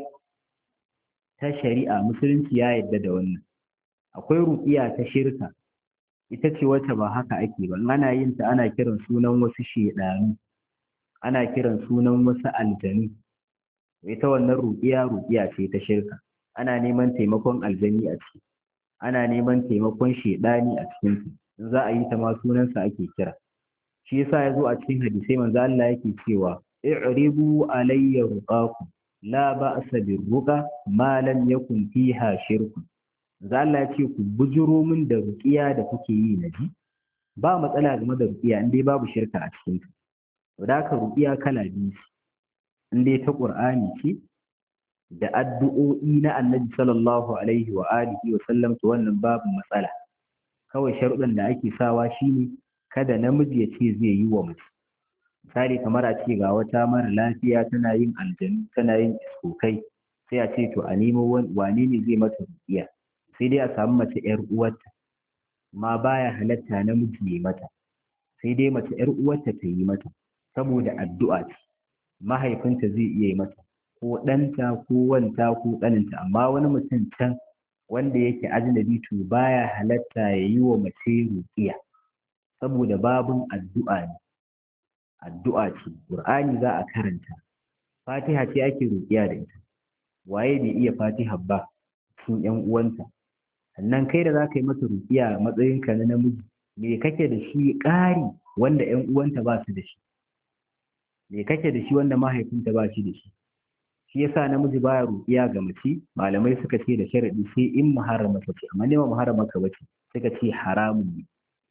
ta shari'a musulunci ya yadda da wannan akwai ruƙiya ta shirka ita ce wacce ba haka ake ba ana yin ta ana kiran sunan wasu shedanu ana kiran sunan wasu aljanu ita wannan ruƙiya ruƙiya ce ta shirka ana neman taimakon aljani a ciki ana neman taimakon shedani a cikin su in za a yi ta ma sunansa ake kira shi yasa ya zo a cikin hadisai manzo Allah yake cewa i'ribu alayya ruqakum la ba'sa birruqa ma lam yakun fiha shirkun za Allah ya ce ku bujuro min da ruƙiya da kuke yi na ji ba matsala game da ruƙiya in dai babu shirka a cikin ta to da haka ruƙiya kala biyu ce in dai ta Qur'ani ce da addu'o'i na Annabi sallallahu alaihi wa alihi wa sallam to wannan babu matsala kawai sharuɗan da ake sawa shine kada namiji ya ce zai yi wa mace misali kamar a ce ga wata mara lafiya tana yin aljanu tana yin iskokai sai a ce to a nemo wane ne zai mata ruƙiya sai dai a samu mace ‘yar uwarta ma baya halatta namiji ya mata sai dai mace ‘yar uwarta ta yi mata saboda addu'a ce mahaifinta zai iya yi mata ko ɗanta ko wanta ko ƙaninta amma wani mutum can wanda yake ajnabi to baya halatta ya yi wa mace ruƙiya saboda babun addu'a ne addu'a ce ƙur'ani za a karanta fatiha ce ake ruƙiya da ita waye bai iya fatiha ba cikin ‘yan uwanta sannan kai da za ka yi mata rukiya a matsayinka na namiji me kake da shi ƙari wanda ‘yan uwanta ba su da shi me kake da shi wanda mahaifinta ba shi da shi shi yasa namiji baya rukiya ga mace malamai suka ce da sharadi sai in muharrama ta ce amma ne ba muharrama ka bace suka ce haramun ne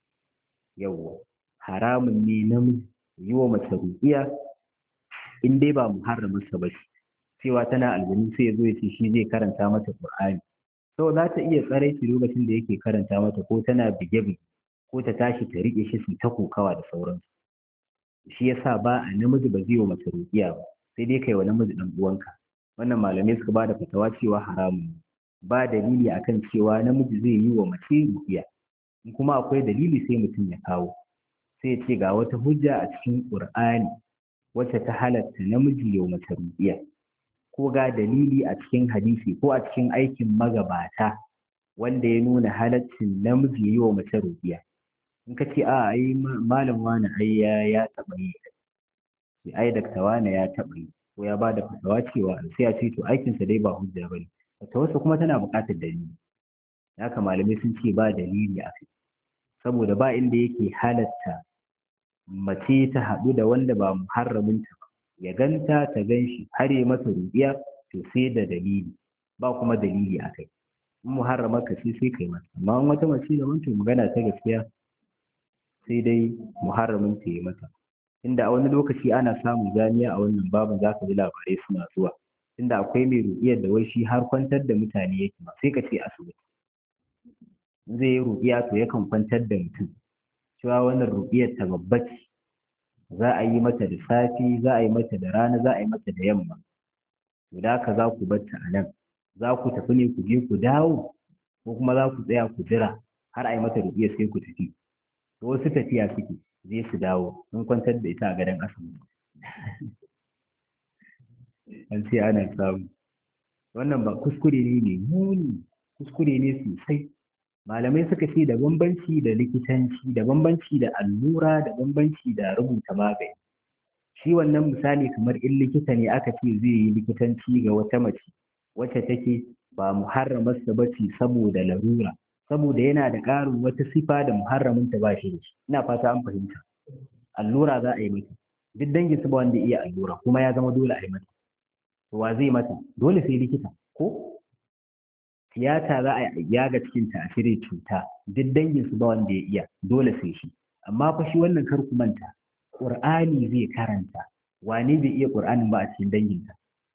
yawwa haramun ne namiji yi wa mace rukiya in dai ba muharrama sa bace cewa tana aljanu sai ya zo ya ce shi zai karanta mata qur'ani to za ta iya tsaraici lokacin da yake karanta mata ko tana bige-bige ko ta tashi ta riƙe shi su ta kokawa da sauransu shi yasa ba a namiji ba zai wa mace ruƙiya ba sai dai kai wa namiji ɗan uwanka wannan malamai suka ba da fatawa cewa haramun ba dalili akan cewa namiji zai yi wa mace ruƙiya in kuma akwai dalili sai mutum ya kawo sai ce ga wata hujja a cikin ƙur'ani wacce ta halatta namiji ya mace ruƙiya ko ga dalili a cikin hadisi ko a cikin aikin magabata wanda ya nuna halaccin namiji yi wa mace rubiya in ka ce a ai malam wani ai ya ya taɓa yi sai ai dakta wani ya taɓa yi ko ya bada fatawa cewa sai a ce to aikinsa dai ba hujja bane fatawarsa kuma tana buƙatar dalili haka malamai sun ce ba dalili a kai saboda ba inda yake halatta mace ta haɗu da wanda ba muharraminta ba ya ganta ta gan shi har yi masa rubiya to sai da dalili ba kuma dalili a kai in muharrama ka sai sai kai mata amma in wata mace da wancan magana ta gaskiya sai dai muharramin ta yi mata inda a wani lokaci ana samun zaniya a wannan babin za ka ji labarai suna zuwa inda akwai mai ruƙiyar da wai shi har kwantar da mutane yake ba sai ka ce asibiti zai yi ruƙiya to yakan kwantar da mutum cewa wannan ruƙiyar ta babba ce za a yi mata da safe za a yi mata da rana za a yi mata da yamma to da haka za ku bar ta a nan za ku tafi ne ku je ku dawo ko kuma za ku tsaya ku jira har a yi mata ruƙiyar sai ku tafi to wasu tafiya suke zai su dawo sun kwantar da ita a gadon asibiti an ce ana samu wannan ba kuskure ne mai muni kuskure ne sosai malamai suka ce da bambanci da likitanci da bambanci da allura da bambanci da rubuta magani shi wannan misali kamar in likita ne aka ce zai yi likitanci ga wata mace wacce take ba muharramarsa ba ce saboda larura saboda yana da ƙarin wata sifa da muharraminta ba shi da shi ina fata an fahimta allura za a yi mata duk dangin su ba wanda iya allura kuma ya zama dole a yi mata to wa zai mata dole sai likita ko tiyata za a yaga cikin ta a cire cuta duk dangin su ba wanda ya iya dole sai shi amma fa shi wannan kar ku manta qur'ani zai karanta wane bai iya qur'anin ba a cikin danginta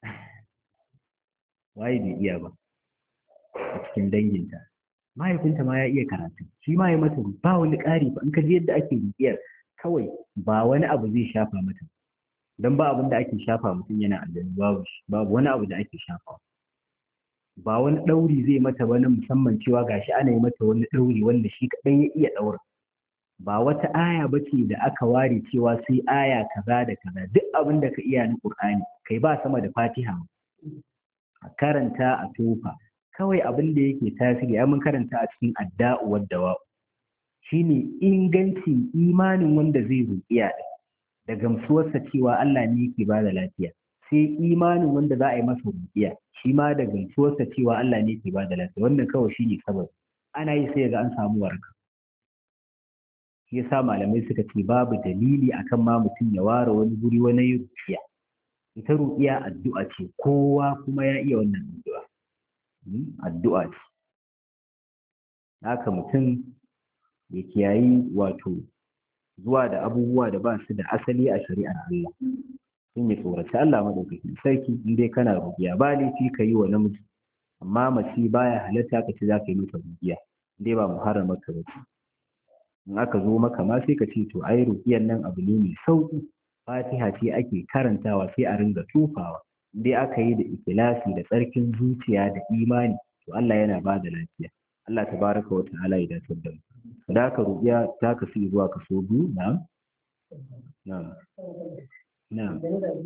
waye bai iya ba a cikin danginta mahaifinta ma ya iya karatu shi ma ya mata ba wani ƙari ba in ka ji yadda ake bibiyar kawai ba wani abu zai shafa mata don ba abin da ake shafa mutum yana aljanu babu shi babu wani abu da ake shafa ba wani ɗauri zai mata wani musamman cewa gashi ana yi mata wani ɗauri wanda shi kaɗai ya iya ɗaura ba wata aya ba ce da aka ware cewa sai aya kaza da kaza duk abin da ka iya na ƙur'ani kai ba sama da fatiha a karanta a tofa kawai abin da yake tasiri ya mun karanta a cikin adda'u wadda shine ingancin imanin wanda zai ruƙiya da gamsuwarsa cewa Allah ne yake ba da lafiya sai imanin wanda za a yi masa ruƙiya shi ma da gamsuwarsa cewa Allah ne yake ba da lafiya wannan kawai shine sababi ana yi sai ga an samu waraka shi yasa malamai suka ce babu dalili akan ma mutum ya ware wani guri wani ruƙiya ita ruƙiya addu'a ce kowa kuma ya iya wannan addu'a addu'a ce haka mutum ya kiyayi wato zuwa da abubuwa da ba su da asali a shari'ar Allah sun yi tsoraci Allah maɗaukakin sarki in dai kana rubiya ba laifi ka yi wa namiji amma mace baya halatta ka ce za ka yi mata rubiya in dai ba muharrama ka ba in aka zo maka ma sai ka ce to ai rubiyan nan abu ne mai sauki fatiha ce ake karantawa sai a ringa tufawa in dai aka yi da ikilasi da tsarkin zuciya da imani to Allah yana ba da lafiya Allah tabaraka wa ta'ala ya dace da mu da haka rubiya ta kasu zuwa kaso biyu na'am na'am na'am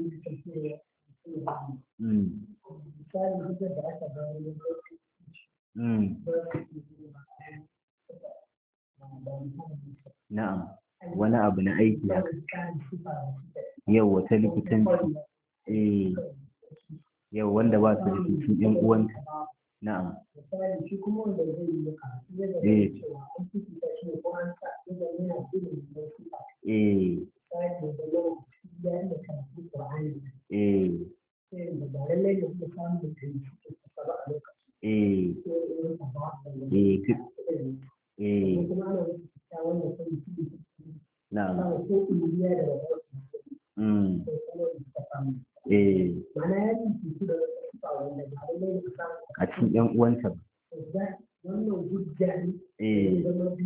na'am wani abu na aiki haka yau wata likitanci eh yau wanda ba su da cikin yan uwanta na'am eh eh eh eh eh na'am mm eh a cikin yan uwanta eh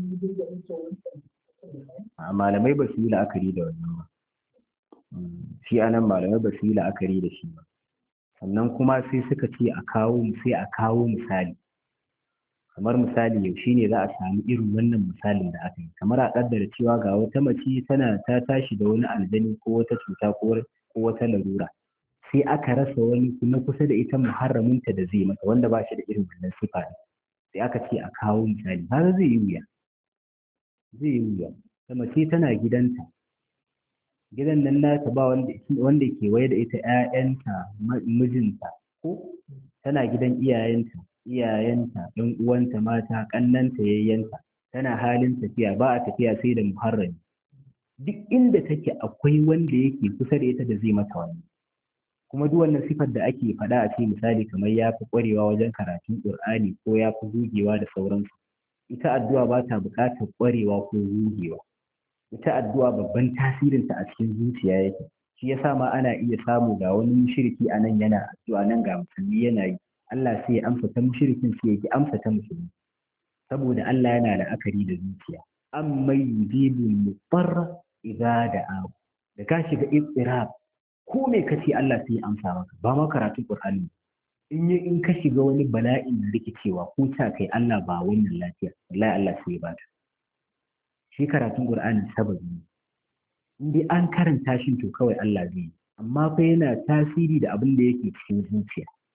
malamai ba su yi la'akari da wannan ba shi anan malamai ba su yi la'akari da shi ba sannan kuma sai suka ce a kawo sai a kawo misali kamar misali yaushe ne za a sami irin wannan misalin da aka yi kamar a kaddara cewa ga wata mace tana ta tashi da wani aljani ko wata cuta ko wata larura sai aka rasa wani na kusa da ita muharraminta da zai mata wanda ba shi da irin wannan sifa ne sai aka ce a kawo misali har zai yi wuya zai yi wuya ta mace tana gidanta gidan nan nata ba wanda ke waye da ita ‘ya'yanta mijinta ko tana gidan iyayenta iyayenta ɗan uwanta mata ƙannanta yayyanta tana halin tafiya ba a tafiya sai da muharrami duk inda take akwai wanda yake kusa da ita da zai mata wani kuma duk wannan sifar da ake faɗa a ce misali kamar ya fi ƙwarewa wajen karatun ƙur'ani ko ya fi gugewa da sauransu ita addu'a ba ta buƙatar ƙwarewa ko gugewa ita addu'a babban tasirinta a cikin zuciya yake shi yasa ma ana iya samu ga wani mushriki a nan yana addu'a nan ga musulmi yana yi Allah sai ya amsa ta mushrikin sai ya amsa ta musulmi saboda Allah yana la'akari da zuciya amma yujibu mutarra idza da'a da ka shiga istirab ko me kace Allah sai ya amsa maka ba ma karatu Qur'ani in yi in ka shiga wani bala'in da rikicewa ko ta kai Allah ba wannan lafiya wallahi Allah sai ya bata shi karatun Qur'ani sababi ne in dai an karanta shi to kawai Allah zai yi amma fa yana tasiri da abin da yake cikin zuciya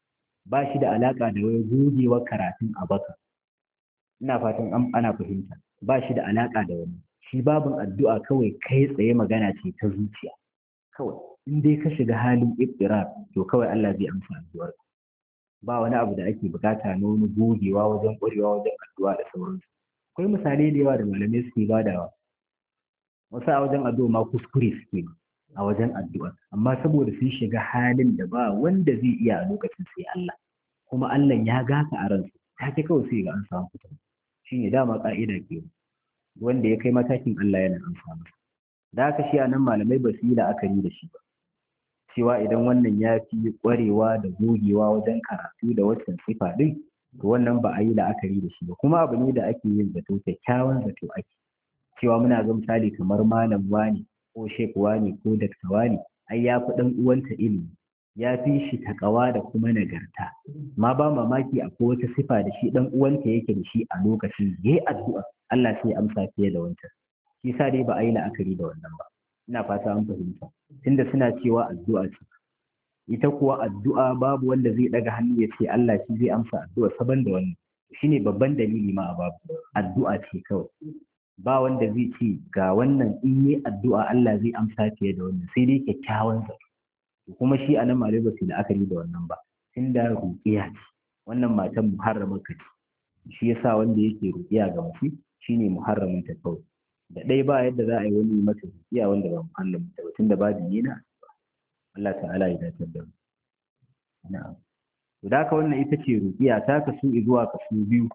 ba shi da alaka da wai gogewar karatun a baka ina fatan ana fahimta ba shi da alaka da wani shi babin addu'a kawai kai tsaye magana ce ta zuciya kawai in dai ka shiga halin ibtira to kawai Allah zai amsa addu'ar ba wani abu da ake bukata na wani gogewa wajen ƙwarewa wajen addu'a da sauransu akwai misalai da yawa da malamai suke badawa wasu a wajen addu'a ma kuskure suke a wajen addu'a amma saboda sun shiga halin da ba wanda zai iya a lokacin sai Allah kuma Allah ya gaka a ransu take kawai sai ga an samu fitar shine dama ka'ida ke wanda ya kai matakin Allah yana amsa masa da haka shi a nan malamai ba su yi la'akari da shi ba cewa idan wannan ya fi ƙwarewa da gogewa wajen karatu da waccan sifa ɗin to wannan ba a yi la'akari da shi ba kuma abu ne da ake yin zato kyakkyawan zato ake cewa muna ga misali kamar malam wani ko shek wani ko dakta wani ai ya fi ɗan uwanta ilimi ya fi shi takawa da kuma nagarta ma ba mamaki akwai wata sifa da shi ɗan uwanta yake da shi a lokacin ya yi addu'a Allah sai amsa fiye da wancan shi sa dai ba a yi la'akari da wannan ba ina fata an fahimta tunda suna cewa addu'a ce ita kuwa addu'a babu wanda zai daga hannu ya ce Allah shi zai amsa addu'a saban da wannan shine babban dalili ma a babu addu'a ce kawai ba wanda zai ce ga wannan in yi addu'a Allah zai amsa fiye da wannan sai dai kyakkyawan zato kuma shi a nan malai ba su la'akari da wannan ba tunda ruqiya ce wannan matan muharramar ka ce shi yasa wanda yake ruqiya ga mace shine muharramin ta kawai da ɗaya ba yadda za a yi wani mata rukiya wanda ba muhallin ta ba tunda babu ne na Allah ta'ala ya dace da mu na'am to da wannan ita ce rukiya ta kasu zuwa kasu biyu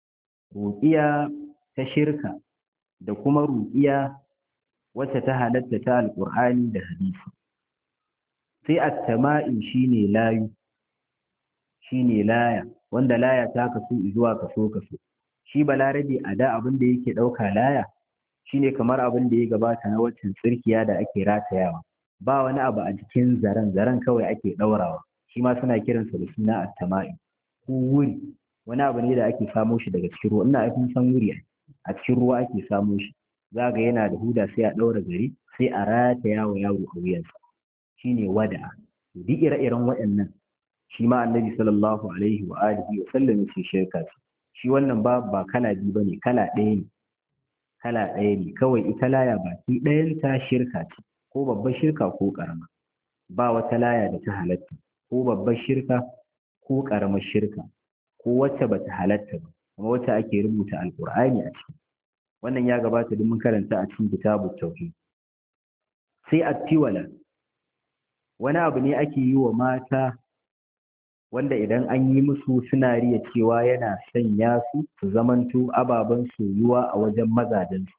rukiya ta shirka da kuma rukiya wacce ta halatta ta alqur'ani da hadisi sai at-tama'in shine layu shine laya wanda laya ta kasu zuwa kaso kaso shi balarabe a da abin da yake ɗauka laya shine kamar abin da ya gabata na waccan tsirkiya da ake ratayawa ba wani abu a jikin zaren zaren kawai ake ɗaurawa shi ma suna kiransa da suna attama'i ko wuri wani abu ne da ake samo shi daga cikin ruwa ina aikin san wuri a cikin ruwa ake samo shi za ga yana da huda sai a ɗaura gari sai a rataya wa yaro a wuyansa shine wada'a duk ire-iren waɗannan shi ma annabi sallallahu alaihi wa alihi wa sallam yace shirka ce shi wannan ba ba kala biyu bane kala ɗaya ne kala ɗaya ne kawai ita laya baki ɗayan ta shirka ce ko babbar shirka ko ƙarama ba wata laya da ta halatta ko babbar shirka ko ƙaramar shirka ko wacce ba ta halatta ba kuma wacce ake rubuta alƙur'ani a ciki wannan ya gabata duk mun karanta a cikin kitabut tauhid sai attiwala wani abu ne ake yi wa mata wanda idan an yi musu suna riya cewa yana sanya su su zamanto ababen soyuwa a wajen mazajensu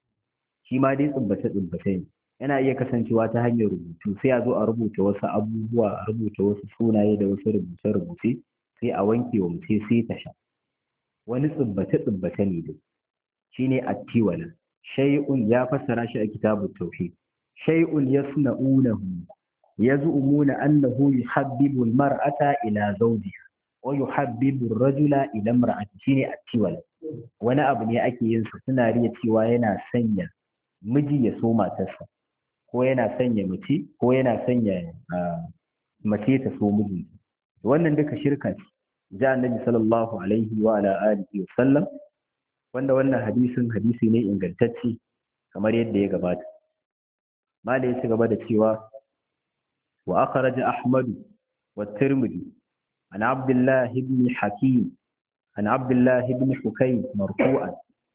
shi ma dai tsubbace tsubbace ne yana iya kasancewa ta hanyar rubutu sai a zo a rubuta wasu abubuwa a rubuta wasu sunaye da wasu rubuce rubuce sai a wanke wa mutum sai ta sha wani tsubbace tsubbace ne dai shine attiwala shay'un ya fassara shi a kitabut tauhid shay'un yasna'unahu يزعمون أنه يحبب المرأة إلى زوجها ويحبب الرجل إلى امرأته شيني التولى وانا abu ne ake yin su suna riya cewa yana sanya miji ya so matarsa ko yana sanya mace ko yana sanya mace ta so miji wannan duka shirka ce ja annabi sallallahu alaihi wa ala alihi wa sallam wanda wannan hadisin hadisi ne ingantacce kamar yadda ya gabata ma da ya ci gaba da cewa وأخرج أحمد والترمذي عن عبد الله بن حكيم عن عبد الله بن حكيم مرفوعا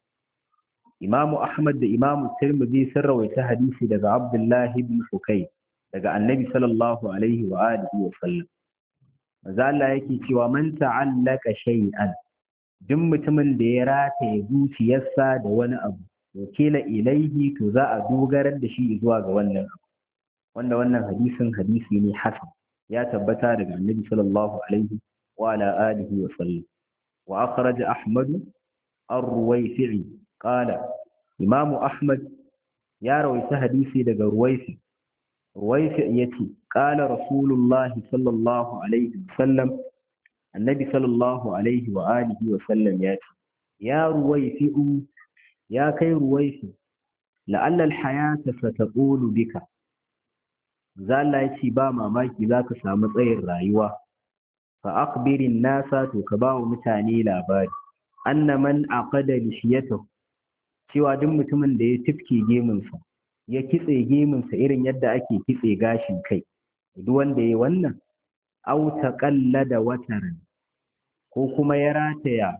إمام أحمد إمام الترمذي سر ويتحديث لدى عبد الله بن حكيم لدى النبي صلى الله عليه وآله وسلم زال yake cewa man ta'allaka shay'an duk mutumin da ya rataye zuciyarsa da wani abu wakila ilaihi to za a dogarar da shi zuwa ga wannan abu wanda wannan hadisin hadisi ne hasan ya tabbata daga annabi sallallahu alaihi wa ala alihi wa sallam wa akhraj ahmad ar-ruwayfi qala imam ahmad ya rawaita hadisi daga ruwayfi ruwayfi yace qala rasulullahi sallallahu alaihi wa sallam annabi sallallahu alaihi wa alihi wa sallam ya ce ya ruwayfi ya kai ruwayfi la'alla al-hayata sataqulu bika za Allah ya ce ba mamaki za ka samu tsayin rayuwa fa akhbirin nasa to ka ba wa mutane labari anna man aqada lishiyatahu cewa duk mutumin da ya tifke gemunsa ya kitse gemunsa irin yadda ake kitse gashin kai duk wanda ya wannan au taqallada wataran ko kuma ya rataya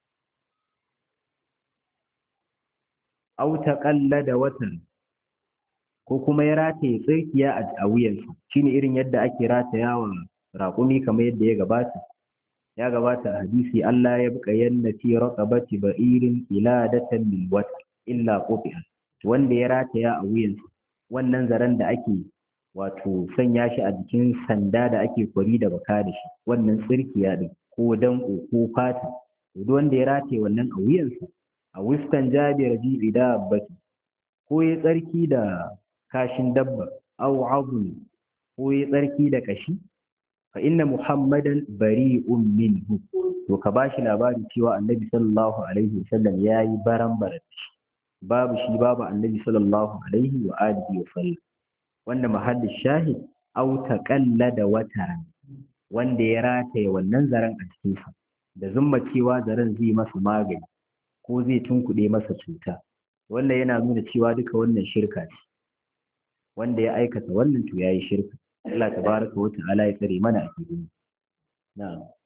au taqallada wataran ko kuma ya rataye tsirkiya a wuyansa shine irin yadda ake ratayawa raƙumi kamar yadda ya gabata ya gabata a hadisi Allah ya buƙa yanna fi raqabati ba'irin iladatan lil wata illa quti'a wanda ya rataya a wuyansa wannan zaren da ake wato sanya shi a jikin sanda da ake kwari da baka da shi wannan tsirkiya din ko danko ko fata duk wanda ya rataye wannan a wuyansa a wistan jabir ji da baki ko ya tsarki da kashin dabba aw azun ko ya tsarki da kashi fa inna muhammadan bari'un minhu to ka bashi labari cewa annabi sallallahu alaihi wasallam yayi baran barat babu shi babu annabi sallallahu alaihi wa alihi wa sallam wanda mahallin shahid aw taqallada wataran wanda ya rataye wannan zaren a cikinsa da zumma cewa zaren zai masa magani ko zai tunkuɗe masa cuta wannan yana nuna cewa duka wannan shirka ce wanda ya aikata wannan to yayi shirka Allah tabaraka wa ta'ala ya tsare mana a cikin na'am